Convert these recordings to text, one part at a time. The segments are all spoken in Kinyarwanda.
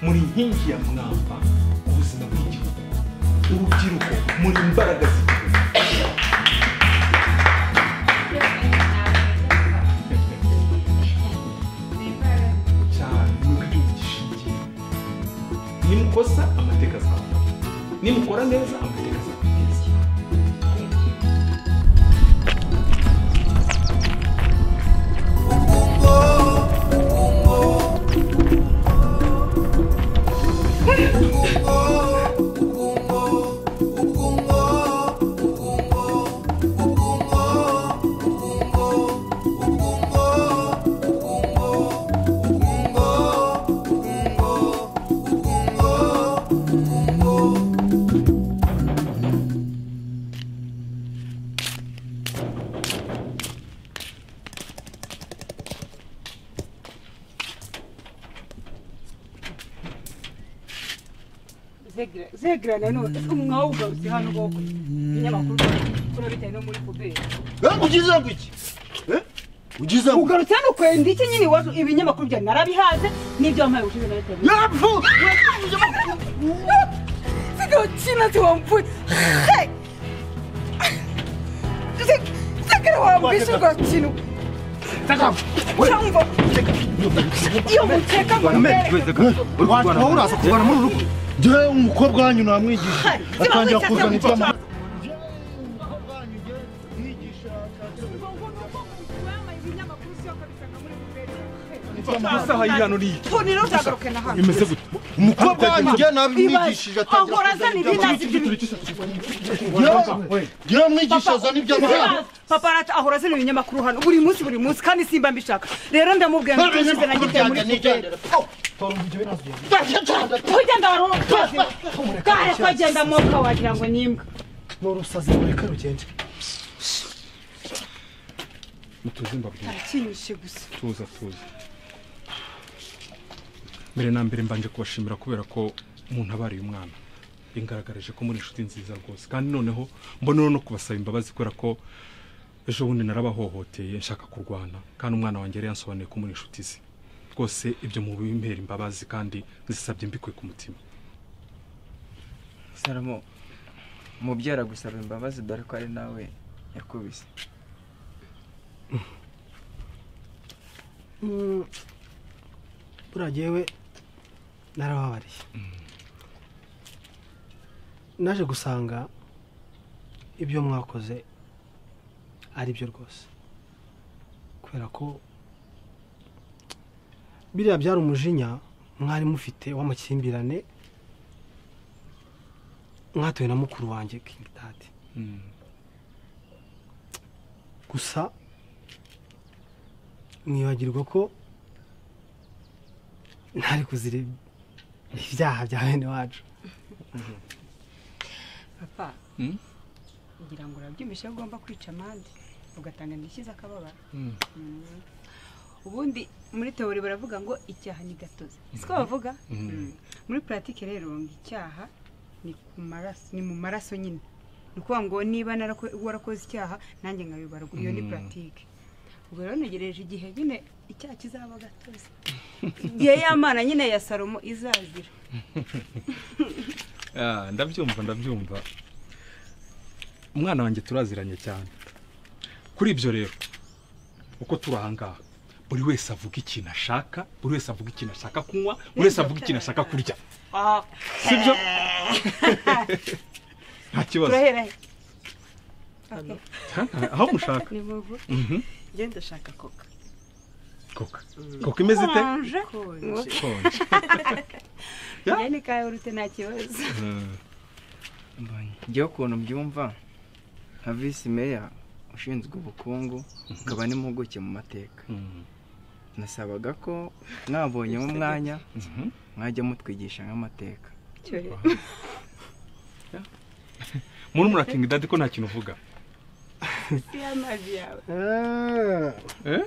muri inkingi ya mwamba ubuzima bw'igihugu urubyiruko muri imbaraga z'igihugu cyane mwebwe igihugu gishingiye nimukosa amateka azabafata nimukora neza amateka azabafata zegerane nanone ese umwuga wawugarutse hano koko ibinyamakuru bikora bitewe no muri puberi ugize ngo iki Eh? ugize ngo ugarutse hano kwenda iki nyine iwacu ibinyamakuru byawe narabihaze n'ibyo wampaye ubushize narabihaze yapfu zigakina ziwambuye zegera wambwishe urwa kintu cyangwa iyo mukeka ngo mbereke waba uraza kurwana muri uru rugo njyewe umukobwa wanyu namwigisha Hai, ziba atangira wicyatse kuzana gusa. iby'amahoro amasaha y'ihano ni iki tonero uzagaruke na hano imeze gute umukobwa wanyu njyewe ibaze namwigishije atangira ahora azana ibinazi by'ibintu njyewe mwigisha azana iby'amahoro papa arata ahora azana ibinyamakuru hano buri munsi buri munsi kandi simba mbishaka rero ndamubwira ngo tuzize na giteye muri puberi kugenda warutoze kare kugenda moka wagira ngo ni imbwa n'urusazi rureka rugende mutuzimba bwiza arakinyishe gusa tuza tuza mbere na mbere mbanje kubashimira kubera ko umuntu abariye umwana bingaragaje ko muri inshuti nziza rwose kandi noneho mbona no kubasaba imbabazi kubera ko ejo bundi narabahohoteye nshaka kurwana kandi umwana wanjye yari yansobanuye ko muri inshuti ze rwose ibyo mu bimpera imbabazi kandi zisabye mbikuye ku mutima salomo umubyara gusaba imbabazi dore ko ari nawe yakubise buriya jyewe narababariye naje gusanga ibyo mwakoze ari byo rwose kubera ko biriya byari umujinya mwari mufite w'amakimbirane mwatowe na mukuru wanjye kingitati gusa mwibagirwa ko ntari kuzira ibyaha bya bene wacu papa Mm. ngira ngo urabyumvishe ko ugomba kwica amande ugatanga indishyi z'akababaro Mm. ubundi muri teori baravuga ngo icyaha ni gatozi siko bavuga Mm. muri puratike rero ngo icyaha ni ku maraso ni mu maraso nyine ni ukuvuga ngo niba narako- warakoze icyaha nanjye nkabibarwa iyo ni puratike ubwo rero ntegereje igihe nyine icyaha kizaba gatozi igihe y'amana nyine ya salomo izazira Ah, ndabyumva ndabyumva umwana wanjye turaziranye cyane kuri ibyo rero uko turi ahangaha buri wese avuga ikintu ashaka buri wese avuga ikintu ashaka kunywa buri wese avuga ikintu ashaka kurya Ah, sibyo nta kibazo turahera he Okay. aho mushaka ni muvu genda ushaka koka koka koka imeze ite oranje konje Ya. njye ni ka yawurute nta kibazo Mm. njyewe ukuntu mbyumva nka visi meya ushinzwe ubukungu akaba n'impuguke mu mateka Mm. nasabaga ko mwabonyemo umwanya Mhm. mwajya mutwigisha nk'amateka Cyo- murumuna kingi dadi ko nta kintu uvuga si amazi yawe eh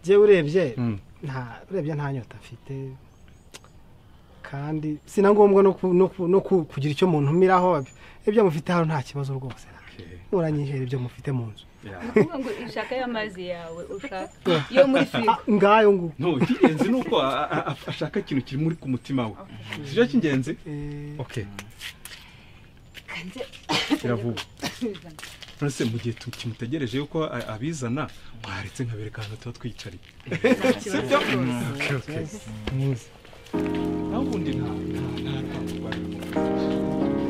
jyewe urebye Mm. nta urebye nta nyota mfite kandi si na ngombwa no ku- no ku- no ku- kugira icyo muntu umiraho ibyo mufite hano nta kibazo rwose murangije ibyo mufite mu nzu ni ukuvuga ngo ishaka y'amazi yawe ushaka yo muri firigo ngayo nguko no icy'ingenzi ni uko a- a- a- ashaka ikintu kiri muri ku mutima we si cyo cy'ingenzi Eh, okay kanze kiravuga none se mu gihe tu- kimutegereje yuko a- abizana mwaretse nkabereka ahantu tuba twiyicariye nta kibazo rwose okay, okay. muzi naho ubundi nta nta nta rwango rwarimo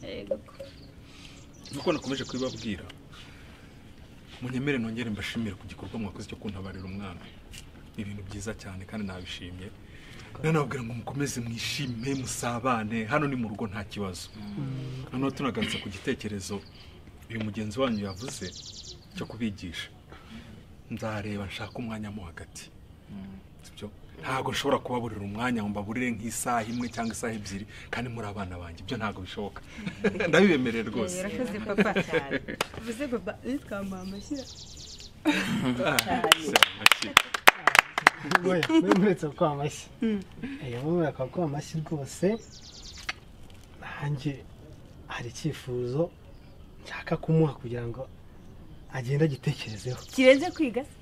Yego. nk'uko nakomeje kubibabwira munyemere nongere mbashimire ku gikorwa mwakoze cyo kuntabarira umwana ni ibintu byiza cyane kandi nabishimye nanababwira ngo mukomeze mwishime musabane hano ni mu rugo nta kibazo noneho tunagarutse ku gitekerezo uyu mugenzi wanyu yavuze cyo kubigisha nzareba nshaka umwanya mo hagati sibyo ntabwo nshobora kubaburira umwanya ngo mbaburire nk'isaha imwe cyangwa isaha ebyiri kandi muri abana banjye ibyo ntabwo bishoboka ndabibemerera rwose Urakoze papa cyane uvuze papa nitwa mama shyira we we muretse kwa amashyi Eh, wowe urakaba kwa amashyi rwose nanjye hari icyifuzo nshaka kumuha kugira ngo agende agitekerezeho kirenze kwiga se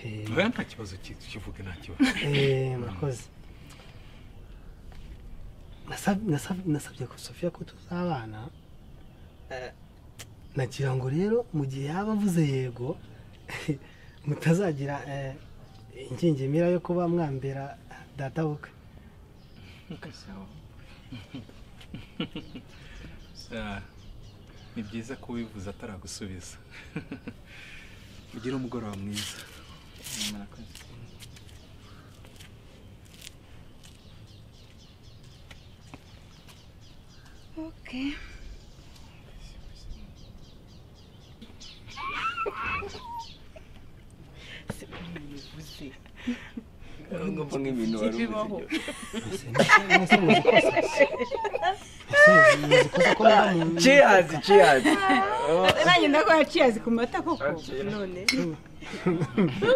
Eh, oya nta kibazo ki- kivuge nta kibazo Eh, murakoze Nasab- nasab- nasabye ko sofiya ko tuzabana Eh, nagira ngo rero mu gihe yaba avuze yego mutazagira eh, ingingemira yo kuba mwambera data bukwe Ah, ni byiza ko ubivuze ataragusubiza ugire umugoroba mwiza okay ngomba nk'ibintu wari Ntibibaho. uzi Ese mwese muzi ko se- Ese muzi ko se ko muba mu- ciyazi ciyazi nanjye ndakora ciyazi ku mata koko Akira. none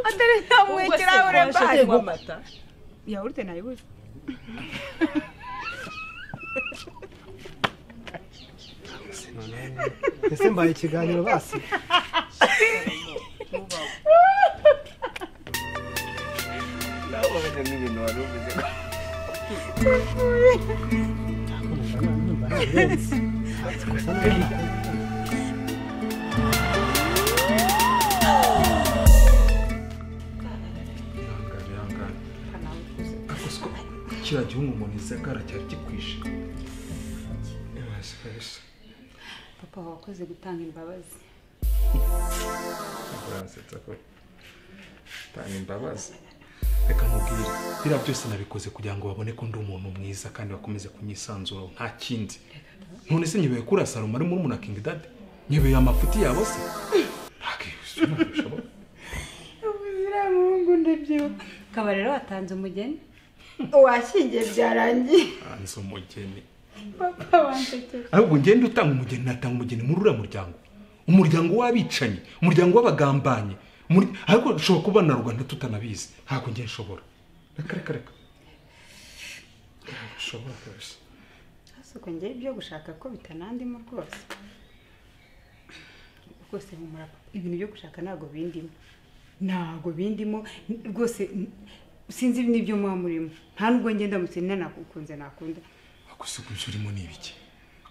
atari nta mwekirahure mbanyu amata yawurute nayibuze ese mbaye ikiganiro basi nababaza nk'ibintu wari uvuze ihangane ihangane ariko siko kiriya gihugu umuntu izagara cyari gikwishe Ibasikarisha. papa wakoze gutanga imbabazi uransetsa ko tanga imbabazi reka mubwire biriya byose nabikoze kugira ngo babone ko ndi umuntu mwiza kandi bakomeze kunyisanzuraho nta kindi none se nyibeye kuri asaruma ari muri muna kingi dade nyibeye amafuti yabo se ntabwo bishoboka uriya muhungu ndabyibuka ukaba rero watanze umugeni washyingiye byarangiye hanze umugeni papa wansekera ahubwo ngende utanga umugeni natanga umugeni muri uriya muryango umuryango w'abicanyi umuryango w'abagambanyi umur- ariko dushobora kuba na rwanda tutanabizi ntabwo ngiye nshobora reka reka reka Ntabwo nshobora kabisa asuka njyewe ibyo gushaka ko bitanandimo rwose rwose humura papa. ibintu byo gushaka ntabwo bindimo ntabwo bindimo n- rwose n- sinzi n'ibyo muba murimo nta nubwo ngenda ndamutse nanakunze nakunda gusa ibyo urimo ni ibiki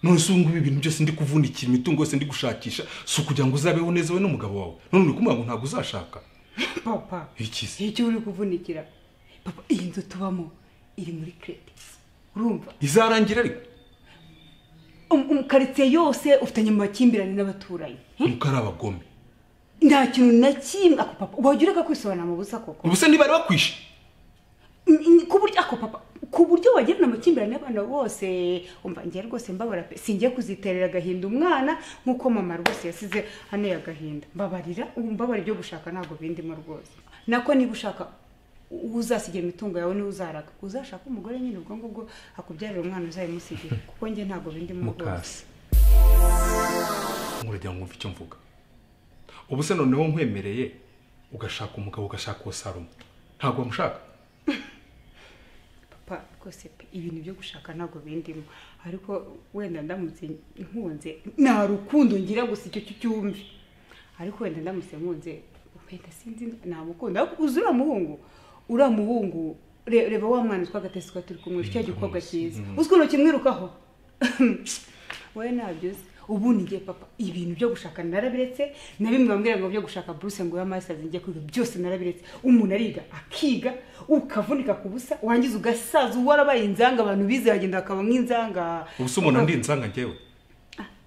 none se ubu ngubu ibintu byose ndi kuvunikira imitungo yose ndi gushakisha si ukugira ngo uzabeho neza we n'umugabo wawe none uri kumubwira ngo ntabwo uzashaka papa Iki se? icyo uri kuvunikira papa iyi nzu tubamo iri muri kredisi urumva izarangira ariko Um- um, karitsiye yose ufitanye amakimbirane n'abaturanyi nuko ari abagome nta kintu na kimwe ako papa wajya ureka kwisobanura mu busa koko ubu se ntibari bakwishe Mm, mm, ku buryo ako papa ku buryo wagirana amakimbirane n'abana bose umva ngiye rwose mbabara pe singiye kuziterera agahinda umwana nk'uko mama rwose yasize hano agahinda mbabarira ubu mbabara ibyo gushaka ntabwo bindimo rwose nako niba ushaka uwo uzasigira imitungo yawe niwe uzaraga uzashaka umugore nyine ubwo ngubwo akubyarira umwana uzayimusigira kuko njye ntabwo bindimo rwose mukasi nkurujya mwumva icyo mvuga ubu se noneho nkwemereye ugashaka umugabo ugashaka uwo salomo ntabwo wamushaka papa rwose pe ibintu byo gushaka ntabwo bindimo ariko wenda ndamutse nkunze nta rukundo ngira gusa icyo cyumve ariko wenda ndamutse nkunze wenda sinzi ntamukunda ariko uzi uriya muhungu uriya muhungu re- reba wa mwana utwa agatesi twa turi kumwe cya gikobwa cyiza uzi ukuntu kimwirukaho wowe nabyo uzi ubu nige papa ibintu byo gushaka narabiretse na bimwe bambwira ngo byo gushaka buruse ngo y'amasitazi njye kwiga byose narabiretse umuntu ariga akiga ukavunika ku busa wangiza ugasaza uwo warabaye inzanga abantu bize bagenda bakaba nk'inzanga ubu se umuntu ndi insanga ngewe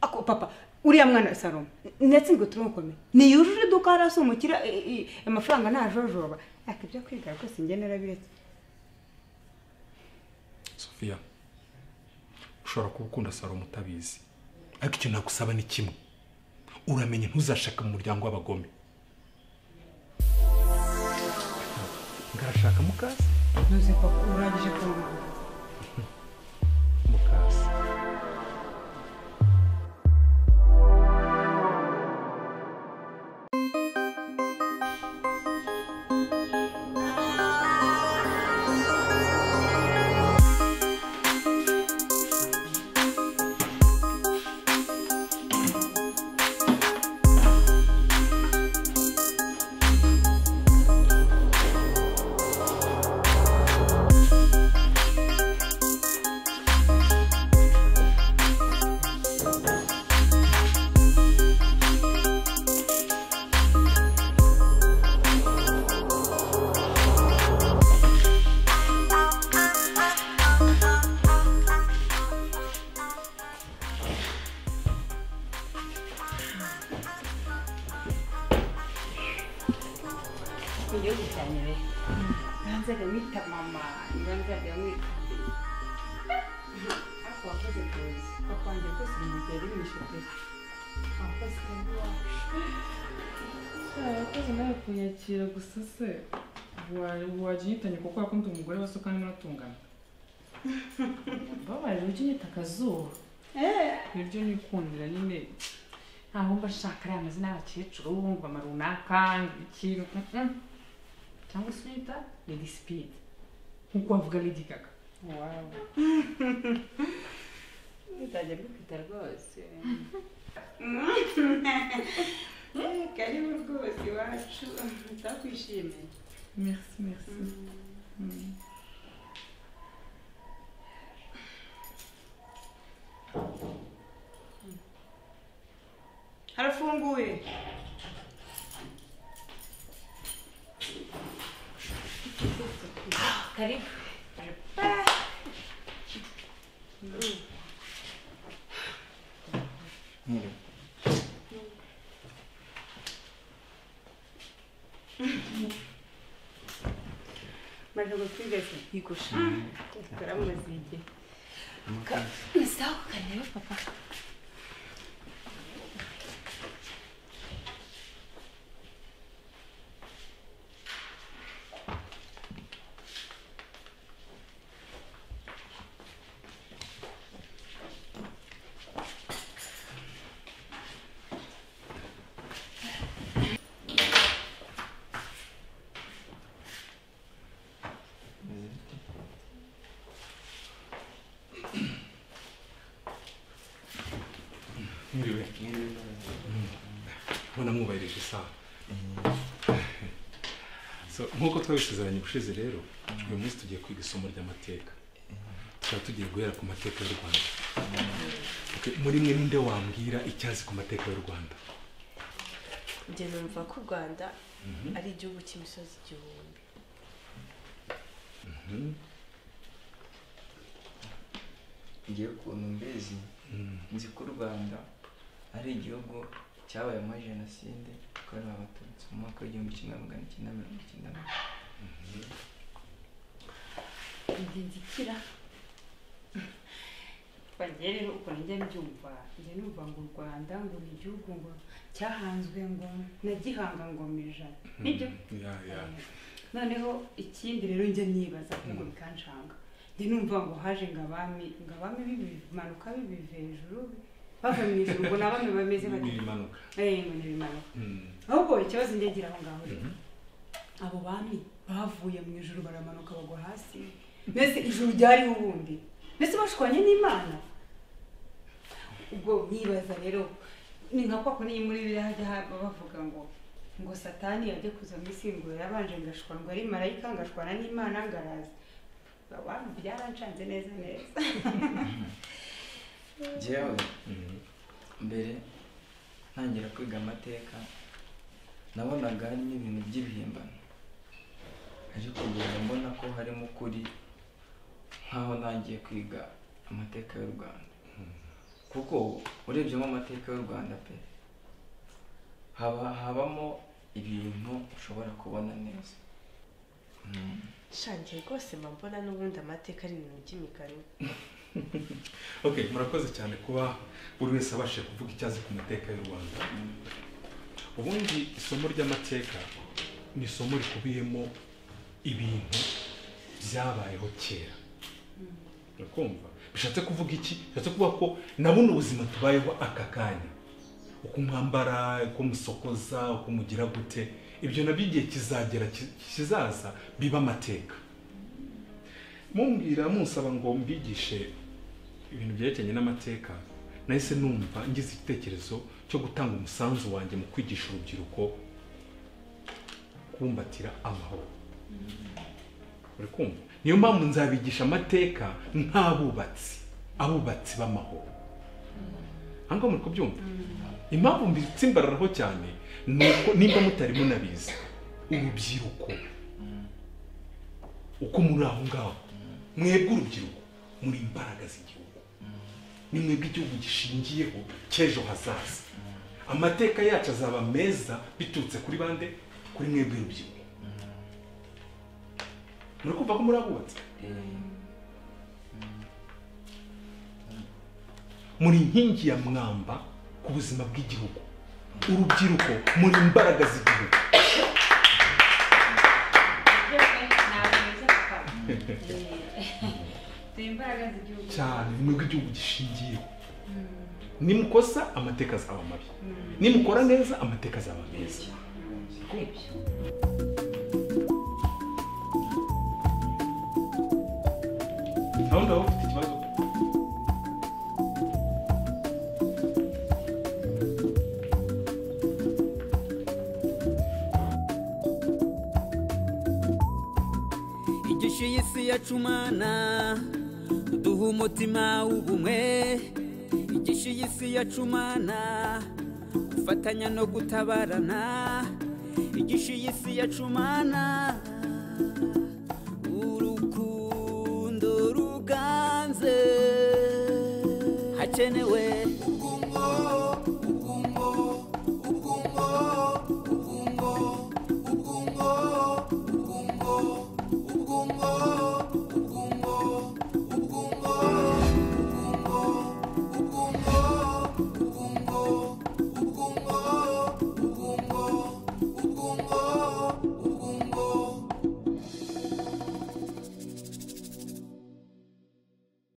ako papa uriya mwana salomo ndetse ngo turamukomeye ntiyujuje iduka hariya si umukira i- i- amafaranga ntajojoba ariko ibyo kwiga rwose njye narabiretse sofiya ushobora kuba ukunda salomo utabizi ariko icyo nagusaba ni kimwe uramenye ntuzashaka mu muryango w'abagome ngarashaka mukasi ntuzi papa urangije kumwambara mukasi igihugu cyane rero nanzaga mwita mama nanzaga mwita ariko wakoze kuza papa wanjye rwose ibintu byari bimishe pe wakoze iwacu abakozi nawe kunyakira gusa se waginyitanye kuko wakunda umugore wese ukanimo natungana babaye ujya unyita akazuba niryo nikundira nyine ntaho mba nshaka ariya mazina y'abakecuru ngo ama runaka ngo ikintu mm, mm. cyangwa se unyita lady speed nkuko wavuga lady gaga wawe nzajya mbifite rwose karibu rwose iwacu utakwishimiye merci merci Mm. harafunguye karibu Mwiriwe. maze gutwigeze igusha turamuzigiye Sawa kareba papa. mwiriwe mbona mwubahirije isaha So, nk'uko twabisezeranye ubushize rero uyu munsi tugiye kwiga isomo ry'amateka tukaba tugiye guhera ku mateka y'u rwanda Okay, muri mwe ninde wambwira icyo azi ku mateka y'u rwanda Njye numva ko u Rwanda ari igihugu cy'imisozi igihumbi. ngewe ukuntu mbizi nzi ko u rwanda ari igihugu cyabayemo jenoside yakorewe abatutsi mu mwaka w'igihumbi kimwe magana icyenda mirongo icyenda na kane njye nzikira bagiye rero ukuntu njya mbyumva njya numva ngo u rwanda ngo ni igihugu ngo cyahanzwe ngo nagihanga ngo mu ijana nibyo Ya, ya. noneho ikindi rero njya nibaza ahubwo bikanshanga njye numva ngo haje ngo abami ngo abami bimanuka bibiva hejuru bava mu ijuru ngo ni abami bameze bati n'ibimanuka eh ngo ni ibimanuka ahubwo ikibazo njye ngira aho ngaho rero abo bami bavuye mu ijuru baramanuka bagwa hasi mbese ijuru ryari ubundi mbese bashwanye n'imana ubwo nyibaza rero ni nka kwa kundi muri biriya hajya haba bavuga ngo ngo satani yajya kuza mu isi ngo yarabanje ngashwana ari marayika ngashwana n'imana ngaraza abantu byaranshanze neza neza njyewe mbere ntangira kwiga amateka nabonaga hari n'ibintu by'ibihimbano ariko kugenda mbona ko harimo ukuri nk'aho ntangiye kwiga amateka y'u rwanda kuko urebyemo amateka y'u rwanda pe haba habamo ibintu ushobora kubona neza shangiye rwose mba mbona n'ubundi amateka ari ibintu by'imigani okay murakoze cyane kuba buri wese abashije kuvuga icyo azi ku mateka y'u rwanda ubundi isomo ry'amateka ni isomo rikubiyemo ibintu byabayeho kera urakumva bishatse kuvuga iki bishatse kuvuga ko na buno ubuzima tubayeho aka kanya uko mwambara uko musokoza uko mugira gute ibyo nabyo igihe kizagera ki- kizaza biba amateka mumbwira musaba ngo mbigishe ibintu byerekeranye n'amateka nahise numva ngize igitekerezo cyo gutanga umusanzu wanjye mu kwigisha urubyiruko kumbatira amahoro uri kumva niyo mpamvu nzabigisha amateka nk'abubatsi abubatsi b'amahoro aha ngaha muri kubyumva impamvu mbitsimbararaho cyane ni uko nimba mutari munabizi urubyiruko uko muri aho ngaho mwebwe urubyiruko muri imbaraga z'igihugu ni mwebwe igihugu gishingiyeho cy'ejo hazaza amateka yacu azaba meza biturutse kuri bande kuri mwebwe urubyiruko muri kumva ko muri abubatse muri inkingi ya mwamba ku buzima bw'igihugu urubyiruko muri imbaraga z'igihugu ni imbaraga z'igihugu cyane ni mwebwe igihugu gishingiyeho nimukosa amateka azaba mabi nimukora neza amateka azaba meza ntawe ngaho ufite ikibazo igishe y'isi yacumana duha umutima w'ubumwe igishe y'isi yacumana gufatanya no gutabarana igishe y'isi yacumana urukundo ruganze hakenewe ubwungo ubwungo ubwungo ubwungo ubwungo ubwungo ubwungo